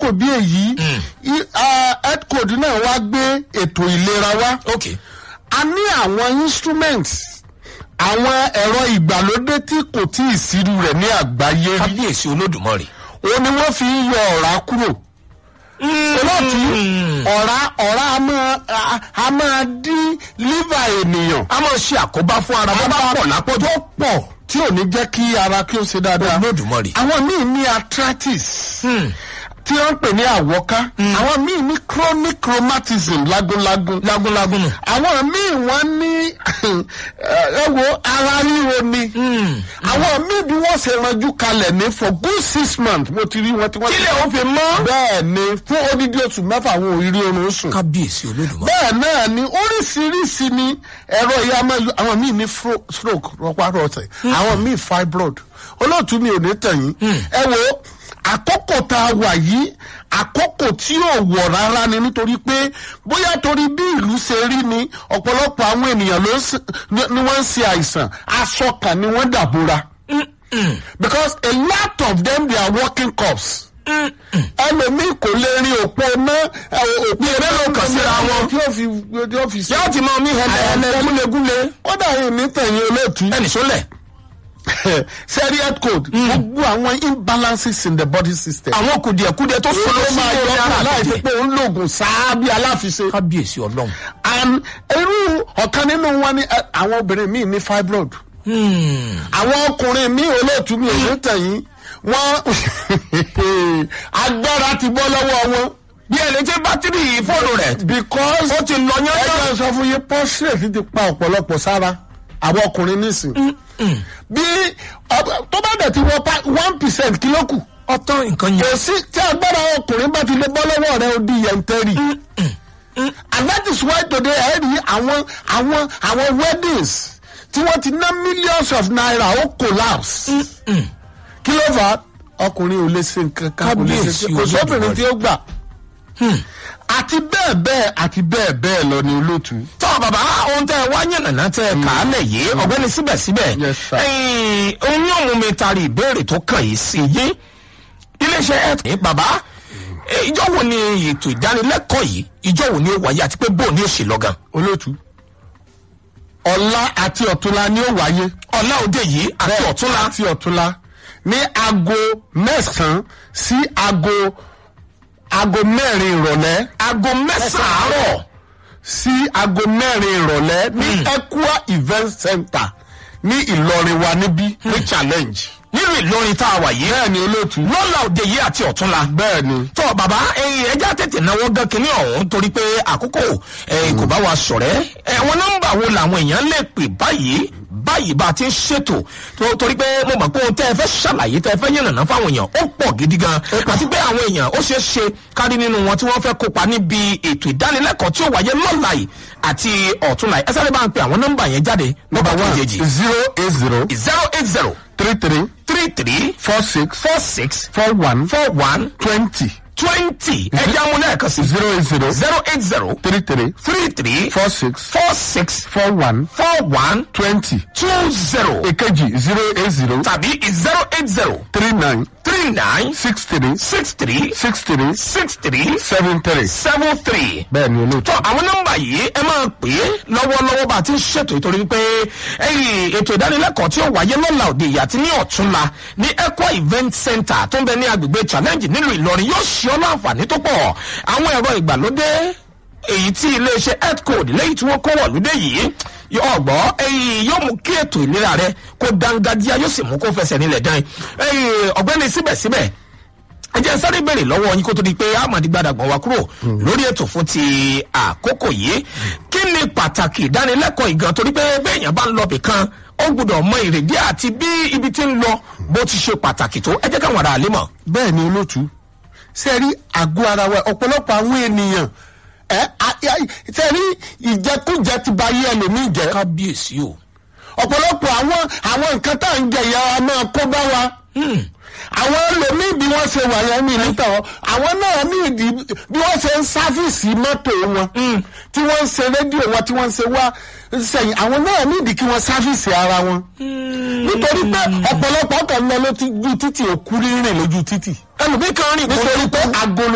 bí èyí i- ah, health code náà wá gbé ètò ìlera wá ok a ní àwọn instruments àwọn ẹ̀rọ ìgbàlódé tí kò tí ì sírú rẹ̀ ní àgbáyé rí kábíyèsí olódùmarè. òun ni wọ́n fi ń yọ ọ̀rá kúrò olóòtú ọ̀rá ọ̀rá a máa a- a máa dín liver ènìyàn a máa ṣe àkóbá fún ara bó bá pọ̀ lápọ̀jù. tó pọ̀ tí ò ní jẹ́ kí ara kí ó ṣe dáadáa olódùmarè. àwọn míì ní arthritis tí wọ́n ń pè ní àwọ́ká àwọn míì ní chronic rheumatism lágúnlágún lágúnlágún nù. àwọn míì wọ́n ní ẹ wo ara ríro ni àwọn míì bí wọ́n ṣe ranjú kalẹ̀ ní for good six months mo ti rí wọn tí wọ́n ti kílẹ̀ ó fi mọ́. bẹ́ẹ̀ ni fún odidi oṣù mẹ́fà àwọn òrírí oorun sùn kábíyèsí olódùmarè. bẹ́ẹ̀ náà ni oríṣiríṣi ni ẹ̀rọ ìyá máa lu àwọn míì ní fro- stroke rọpárọsẹ̀ àwọn míì fibroid olóòtú mi ò ní tẹ̀yìn ẹ wo àkókò tá a wà yìí àkókò tí ò wọ̀ rárá ni nítorí pé bóyá torí bí ìlú ṣe rí ni ọ̀pọ̀lọpọ̀ àwọn ènìyàn ló ń ṣe- ni ni wọ́n ń ṣe àìsàn aṣọ kan ni wọ́n dàbúra because a lot of them they are working cops ẹlòmíì kò lè rin òpó ná òpó mélòó kan síra wọn. tí ó fi tí ó fi yóò ti máa mí hẹlẹhẹlẹ gúlegúle. kódà yìí ní tẹ̀yìn olóòtú ẹnì sólẹ̀. serious code gbogbo àwọn imbalances in the body system. àwọn kùdìẹ̀kudẹ tó sọ̀rọ̀ ó sí máa ilé yọ ara kúrò láì fi àtẹ̀tẹ̀. pé òun lògùn sáá bí aláfiṣe. kábíyèsí ọlọ́run. and irú ọ̀kan nínú wọn ni eh, àwọn obìnrin míì ní fibroid. àwọn ọkùnrin míì olóòtú mi ò ní tẹ̀yìn wọ́n agbára ti bọ́ lọ́wọ́ wọn. bí ẹni tí bátìrì fóònù rẹ̀ because ó ti lọ yán ẹjọ́ sọ fún yín prostate ti pa ọ̀pọ̀lọpọ̀ sára àwọn ọkùnrin nísìn. bí ọ- tó bá dẹ̀ ti wọ pa one percent kí ló kù. ọtán nǹkan kò yẹn. sí tí agbára ọkùnrin bá ti lè bọ́ lọ́wọ́ rẹ ó di yẹntẹ́rì. and that is why today ẹ rí àwọn àwọn àwọn weddings tí wọ́n ti ná millions of naira ó collapse. kí ló fà á ọkùnrin ò lè ṣe nǹkan kan kò lè ṣe Kábíyèsí kò sóbìnrin Olódùmarè. tí ó gbà. àti bẹ́ẹ̀ bẹ́ẹ̀ àti bẹ́ẹ̀ bẹ́ẹ̀ lọ ni olóòtú. tọ́ bàbá ohun tẹ́ ẹ wá yànnàná tẹ́ ẹ kà á lẹ̀ yìí ọ̀gbẹ́ni síbẹ̀síbẹ̀ Yes, sir. ẹ̀yìn ohun yóò mú mi tari ìbéèrè tó kàn yìí sí yé iléeṣẹ́ ẹ̀ ní bàbá eh, ìjọ wo ni ètò ìdánilẹ́kọ̀ọ́ yìí ìjọ wo ni ó wáyé àti pé bóun ni ó ṣe lọ́gàn olóòtú ọ̀la àti ọ̀túnla ni ó wáyé. ọ̀la òde yìí àti Bẹ́ẹ̀, ọ̀túnla àti ọ̀túnla ní aago mẹ́sàn-án sí aago aago mẹ́rin ìrọ̀lẹ́ aago mẹ́sàn-án àárọ̀ sí aago mẹ́rin ìrọ̀lẹ́ ní Equa event center ní Ìlọrin wa níbí ní challenge. nínú Ìlọrin tá a wà yìí bẹ́ẹ̀ ni olóòtú. lọ́la òde yìí àti ọ̀túnla bẹ́ẹ̀ ni. tọ́ bàbá ẹyin ẹja tètè náwó gan kínní ọ̀hún torí pé àkókò ẹyin kò bá wa sọ̀rẹ́ ẹ̀wọ̀n nọ́mbà wo làwọn èèyàn lè pè báyìí báyìí bá a ti ń ṣètò tó- torí pé mo mọ̀ pé ohun tẹ́ ẹ fẹ́ ṣàlàyé tẹ́ ẹ fẹ́ yànnàná fáwọn èèyàn ó pọ̀ gidi gan àti pé àwọn èèyàn ó ṣeé ṣe kárí nínú wọn tí wọ́n fẹ́ kópa níbi ètò ìdánilẹ́kọ̀ọ́ tí ó wáyé lọ́la yìí àti ọ̀túnla yìí ẹ sáré bá ń pe àwọn nọ́mbà yẹn jáde nọ́mbà one kejì zero eight zero zero eight zero three three three three four six four six four one four one twenty twenty ẹja mu lẹ́ẹ̀kan sí zero eight zero zero eight zero three three three three four six four six four one four one twenty. two zero èkejì zero eight zero tàbí zero eight zero three nine three nine six three six three six three six three seven three. seven three. bẹ́ẹ̀ ni olóòtú. tó àwọn nọ́mbà yìí ẹ máa pè é lọ́wọ́lọ́wọ́ bá a ti ń ṣètò ìtorí pé ẹyìn ètò ìdánilẹ́kọ̀ọ́ tí ó wáyé lọ́la òde ìyá àti ní ọ̀túnla ní Equa event center tó ń bẹ ní agbègbè challenge nílùú Ìlọrin yóò ṣe ọ́ láǹfààní tó pọ̀ àwọn ẹ̀rọ ìgbàlódé èyí tí iléeṣẹ́ health code lẹ́yìn tí wọ́n kó wọ̀lúdé yìí ọgbọ́ ẹ̀yìn yóò mú kí ètò ìlera rẹ kó dángájíá yóò sì mú kó fẹsẹ̀ nílẹ̀ dán ẹ̀yìn ọ̀gbẹ́ni síbẹ̀síbẹ̀ ẹ jẹ́ sáré bèrè lọ́wọ́ yín kó tó di pé amadi gbadagban wa kúrò lórí ètò fún ti àkókò yìí kí ni pàtàkì ìdánilẹ́kọ̀ọ́ ìgan torí pé béèyàn bá ń lọ bìkan ó gbọ́dọ̀ mọ ìrèdí àti bí ibi tí ń lọ bó ti ṣe pàtàkì tó ẹ jẹ́ káwọn ará àlè mọ̀. bẹ́ẹ̀ ni olóòtú. ṣe rí àgọ́ ara wa ọ̀pọ̀lọpọ̀ àwọn ènìyàn ẹ ṣe rí ìjẹkújẹ ti ba ayé ẹlòmíì jẹ́. kábíyèsí o. ọ̀pọ̀lọpọ̀ àwọn àwọn nǹkan tá à ń jẹ ìyá wa máa kó bá wa. àwọn ẹlòmíì bí wọ́n ṣe wà yẹn mi níta wọn àwọn náà ní ìdí bí wọ́n ṣe ń sáfìsì mọ́tò wọn tí wọ́n ń ṣe rédíò wọn tí wọ́n ń ṣe wá sẹ́yìn àwọn náà ní ìdí kí wọ́n sáfìsì ara wọn. nítorí pé ọ̀pọ̀lọpọ̀ kan lọ lójú títì òkú rírìn lójú títì. ẹlòmíì kan rìn kó nítorí pé agolo